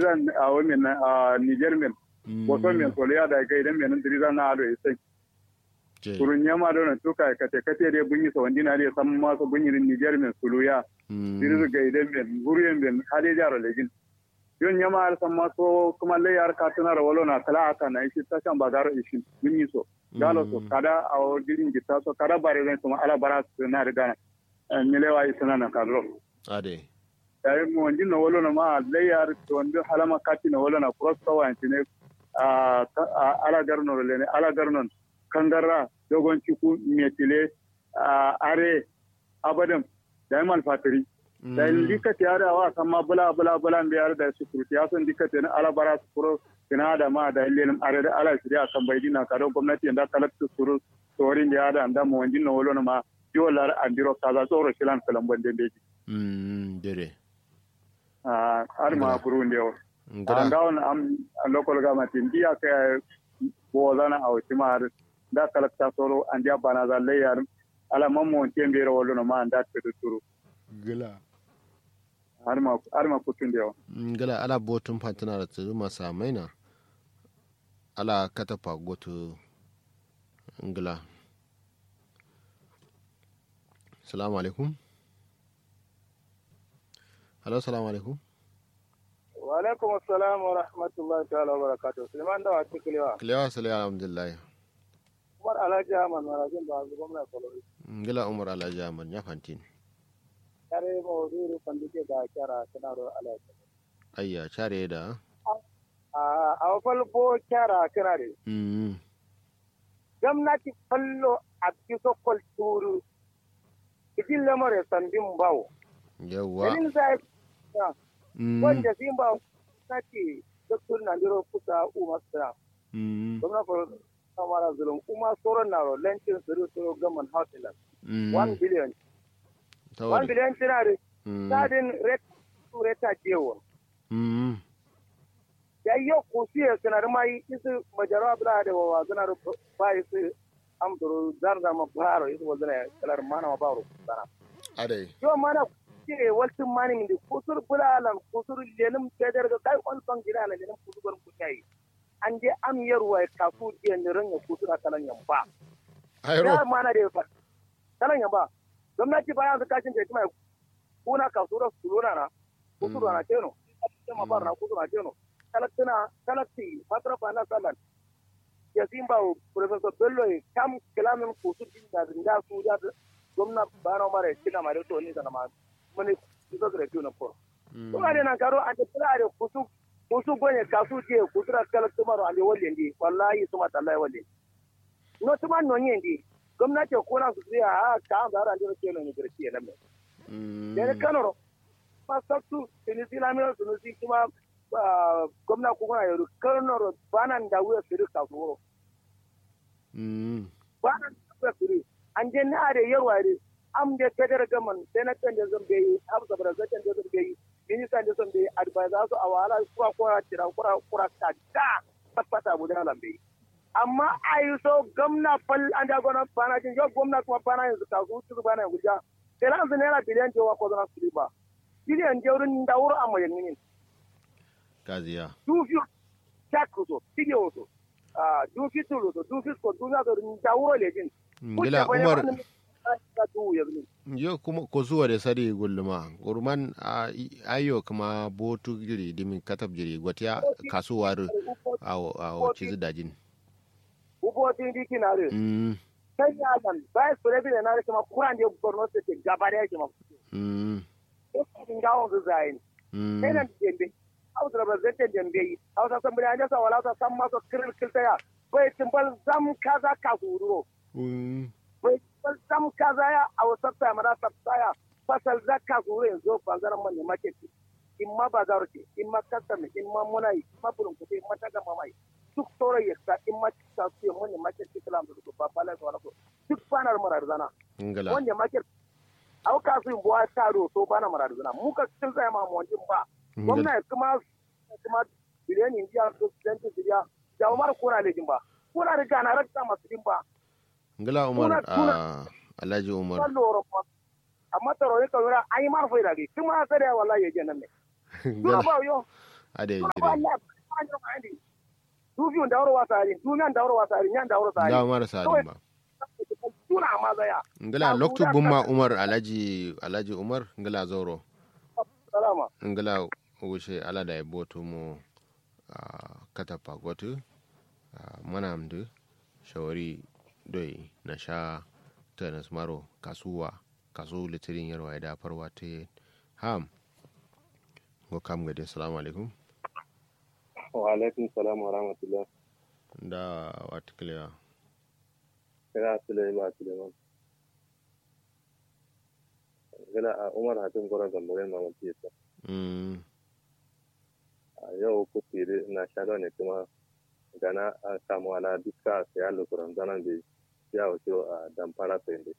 dirizan a wani a Niger men wato men solo ya da ga idan men dirizan na ado isai kurun yama da na tuka kate kate da bunyi sa wandi na da san ma so bunyi Niger men solo ya dirizu ga idan men guriyen men hade jaro legin yon yama har san ma so kuma le yar ka tana da walo na kala aka na shi ta kan bazar ishin bunyi so galo so kada a dirin gita so kada bare zan kuma ala bara su na da gana milewa isana na kadro ade yayi mo wandi na wolo na ma layar to wandi halama kati na wolo na cross kawa ne a ala garno le ne ala garnon kangara dogon ciku metile are abadan da mal fatiri da dika ti ara wa sama bula bula bula bi ar da su kurti ya son dika na ala bara su kuro kina da ma da lenin are da ala shirya kan bai dina ka don gwamnati da kalakta suru torin da da da mo wandi na wolo na ma yolar andiro kaza tsoro shilan kalan bande beji mm dere ah har ma burundi o anda on am local government india ka bo zana a wuce ma da kalakta soro andiya bana za layar ala mammo tembe ro wolo ma anda te turu gila har ma har ma kutun da gila ala botun fantana da tsuru masa maina ala katafa goto ngila salamu alaikum halo salamu alaikum wa alaikum assalam wa rahmatullahi ta'ala wa barakatuh suleiman dawa ci kilewa kilewa sale alhamdulillah umar alhaji ahmad marajin ba su gwamna kwalori ngila umar alhaji ahmad ya fantin kare mawaziri pandike da kyara sanarwar alhaji ayya care da a falfo kyara kira ne mm gwamnati fallo a kiso kwalturu cikin lamarin sandin bawo yawa dalilin za a mm wanda sun ba na ce doktor na jiro kusa umar sira mm gwamna ko samara zulum kuma sauran na ro lencin suru suru gaman hausilan mm 1 billion 1 tawari billion tinari mm sadin ret su reta jewo mm ya yi yau kusi ya sanar mai isu majaro abla da wa zana ro ba isu amduru zarza ma baro isu wa zana kalar mana ma baro sana adai yo mana ke waltin mani min kusur bulalan kusur lelim kedar ga kai on son gida na lelim kusur gon kutai an je am yarwa kafu je ne ranya kusur kalan yamba ayro ya mana da fa kalan yamba gwamnati bayan su kashin da kuma kuna kasura suluna na kusur na teno kuma bar na kusur na teno kalaktina kalakti matra pana salan ya simba professor bello kam kalamin kusur din da da su da gwamna bana mare kina mare to ni sana ma mani iso da tuna ko to ade nan karo ande kula ade kusu kusu gonye kasu je kusura kalakti maro ande wolle ndi wallahi suma tallahi wolle no tuma no nyendi gwamnati ko na su ya a ka an zara ande ke no ni girki nan me mm ne kanoro ma saktu tinisi lamiro tinisi kuma gwamna ko na yaro kanoro banan da wuya su rika su mm banan da wuya su an je na da yawa ne am da kadar gaman sai na kan da zan bai am da bara zan da zan bai minista da zan bai advisor su a wala kuwa kuwa tira kura kura ka da patpata mu da lambe amma ayi so gwamna fal an da gona bana jin yau gwamna kuma bana yanzu ka su su bana yanzu ja sai lan zan yana biliyan jewa ko zan su ba biliyan jeurin da wuro amma yanni kaziya dufi chakuso tigewoso ah dufi tuluso dufi ko dufi ko da wuro lejin ngila umar ka du yanni yo kuma ko zuwa da sari gulluma gurman a- ayo kuma botu jiri dimin katab jiri gwatiya kasuwar awo awo cizi dajin ubo tin diki na re mm sai ya dan bai sore bi na re kuma kuran de borno se te gabare ya kuma mm ko kin ga on zain mm sai nan dembe au da representative dembe au ta san bari sa wala ta san maso kiril kiltaya bai timbal zam kaza ka guro mm bai timbal zam kaza ya au sabta mara sabta ya fasal zakka guro yanzu bangaren man ne market in ma bazar ce in ma custom in ma munai in ma burun kuɗi in ma taga mamai duk sauran ya sa in ma ta su ya mun market islam da su ba bala su wala so duk banar marar zana ngila wanda market au ka su in buwa taro so bana marar zana mu ka cikin zai ma mu ba ngila gwamna kuma kuma biliyan indiya ko student indiya da umar kuna lejin ba kuna riga na rakta masu din ba ngila umar Kuna- kuna- a alhaji umar kan loro kuma amma taro ne kawai ai mar fai dage kuma sai da wallahi yaje nan ne ngila Dura ba yo ade jire wallahi du biyu da wuro wasari du nan da wuro wasari nyan da wuro sari da mara sadin ba tuna ma zaya ngila loktu bumma umar alhaji alhaji umar ngila zoro salama ngila wuce ala da boto mu katapa gotu manamdu shawari doi na sha tenis maro kasuwa kasu litirin yarwa da farwa ta ham go kam gade assalamu alaikum wa alaikum salam wa rahmatullah da wata kilewa kira Suleiman Suleiman gana a Umar Hatim Gwaron Gambarin Mamaki yasa a yau ku fere na shaɗa ne kuma gana a samu ala duka sai ya lukuran zanen da ya wuce a damfara sai da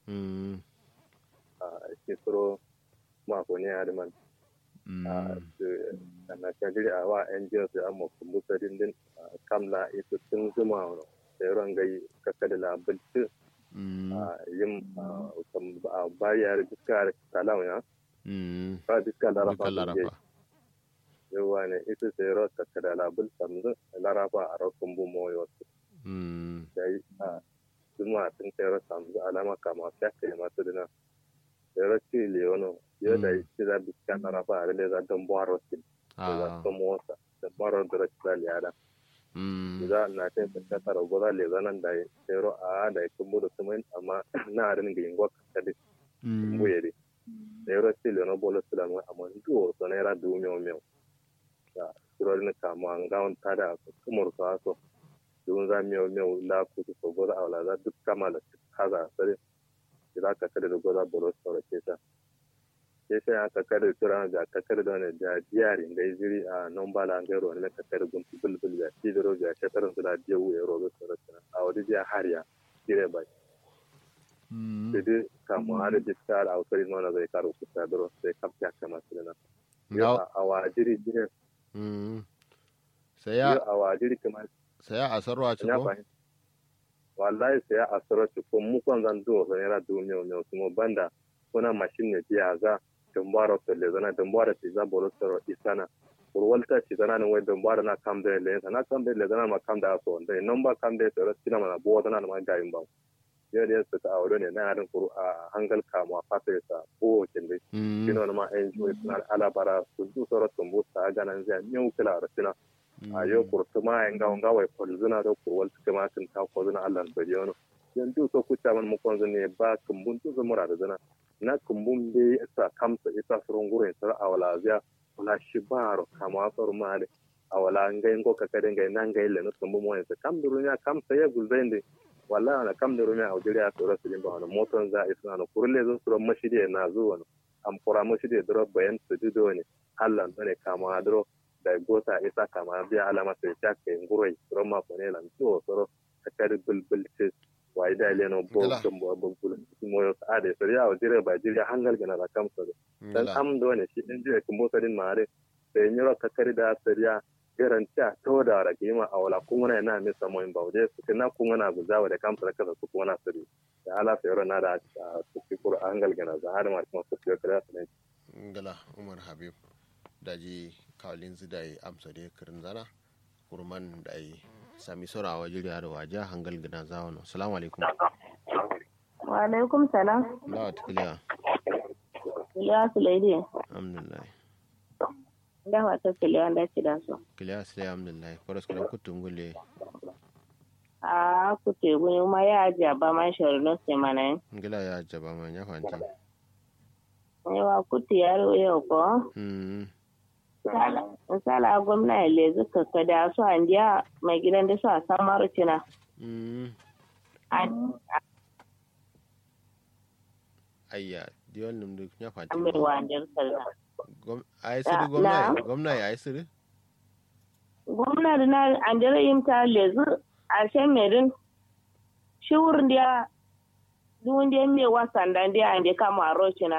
a shekaro mako ne hariman a na shagiri a wa NGO sai an mafi musa dindin kamla ita sun zuma da yaron gai kaka da labarci yin bayar diska kalam ya ba diska larafa yawa ne ita sai ro kaka da labul samzu larafa a rokun bu moyo da yi a zuma sun kai ro samzu alama kama fiye masu dina da ro ci leono yau da yi za diska larafa a rile za don buwaro sin da za motsa da buwaro da rashin liyada za na ta ta tara goza le zanan da yero a da ya kumbu da kuma amma na harin ga ingwa ka da kumbu yare da yero ce le no bolo sula mu amma duwo so na yara du meu meu da suro ne ka mu an ga on ta da kumur ka so dun za meu meu la ku so goza awla za duk kama da kaza sare za ka kada da goza bolo so ke ta ke sai aka kada tura da ka kada da ne da diyarin da iziri a non bala ga ro ne ka kada gun bulbul ya ti da ro ga ta tarin da diya u ero ga sura tana a wadi diya hariya dire bai sai dai kamu har da ta da ausari nona zai karo ku ta dro sai kapta kama sirena ya a wa jiri dire sai ya a wa jiri kamar sai ya asarwa ci ko wallahi sai ya asarwa ci ko mu kan zan do sai ra do miyo miyo kuma banda kuna mashin ne biya za dumbaro to le zana dumbaro ti za bolo soro isana urwalta ci zana ne wai dumbaro na kam de le na kam de le zana ma kam da so nde nomba kam de to tina mana bo zana ma ga imba yo de su ta aure ne na harin kuru a hangal kama fata sa ko kinde kino ma enjoy na ala bara su du soro tumbu ta ga nan zai nyau kila rasina a yo kurtuma en ga nga wai kolzuna do kurwalta kama tin ta ko zuna Allah bariyono yanzu so kuta man mu konzo ne ba kumbun tu zamura da zana na kumbun be sa kamsa ita surun gurin sar awala zia wala shibaro kama sar male awala ngai ngo ka kade ngai nan ngai le no kumbun mo yansa kam durunya kam sa ya guzende wala na kam durunya a jira to rasu din ba wani moton za isna no kurle zo suran mashidi na zuwa no am kura mashidi dro bayan su dido ne Allah ne kama dro da gota isa kama biya alama sai ta kai ngurai suran ma ko ne lan to soro ka kade bulbul ce wa ida ile no bo dum bo bo bul mo yo ade so ya o dire ba dire hangal gana la kam so dan am do ne shi din dire kumbo sadin mare sai nyoro ka kari da sariya garantiya to da ra kima awala kungana na mi samo in bawde su kana kungana guzawa da kam sarka su kungana sari da ala sai na da su ki kur hangal gana za har ma kuma su ki kira su ne ngala umar habib daji kawlin zidai amsa da kirin zana kurman da sami sora wa jiri da waje hangal gina zawon salamu alaikum wa alaikum salam la ta kiliya kiliya su laidi alhamdulillah da wata kiliya da ci da su kiliya su laidi alhamdulillah kwaras kula kutun gule a kute guni ma ya jaba man shari no se mana yin ngila ya jaba man ya fanti yawa kuti ya yau ko misala gwamna ya lezi kakkada su an jiya mai gidan da su a samar cina ayya diwan num duk ya fanti mai wajen sallah ai siri gwamna gwamna ya ai siri gwamna da na an jira yin ta lezi a shan merin shi wurin da duwun da mai wasan da da an da kama a rocina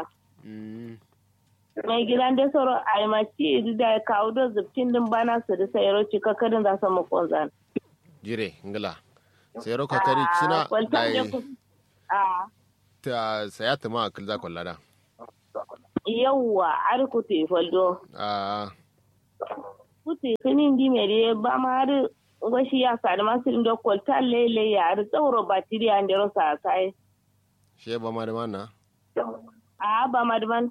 mai gidan da sauro a yi mace da ya kawo da zubtin din bana su da sayaro cika kadin za su makon zan. jire ngila sayaro kakari cina da yi ta saya ta ma akil za kwalla da yawwa arku te faldo kuti kinin di mere ba ma har goshi ya sa da masu indo kolta lele ya har tsauro batiri an dero sa kai she ba ma da mana a ba ma da man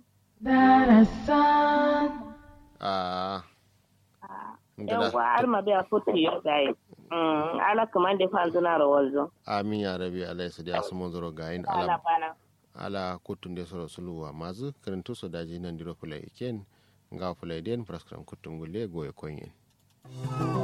a yan kwa har ma biya futu yau dai Mm, ala kaman da fan zuna rawar zo amin ya rabi alai su da su mun zoro gayin ala ala bana ala kutun da soro suluwa mazu karantu su daji nan diro fulai iken ga fulai den praskram kutum gulle goye konyen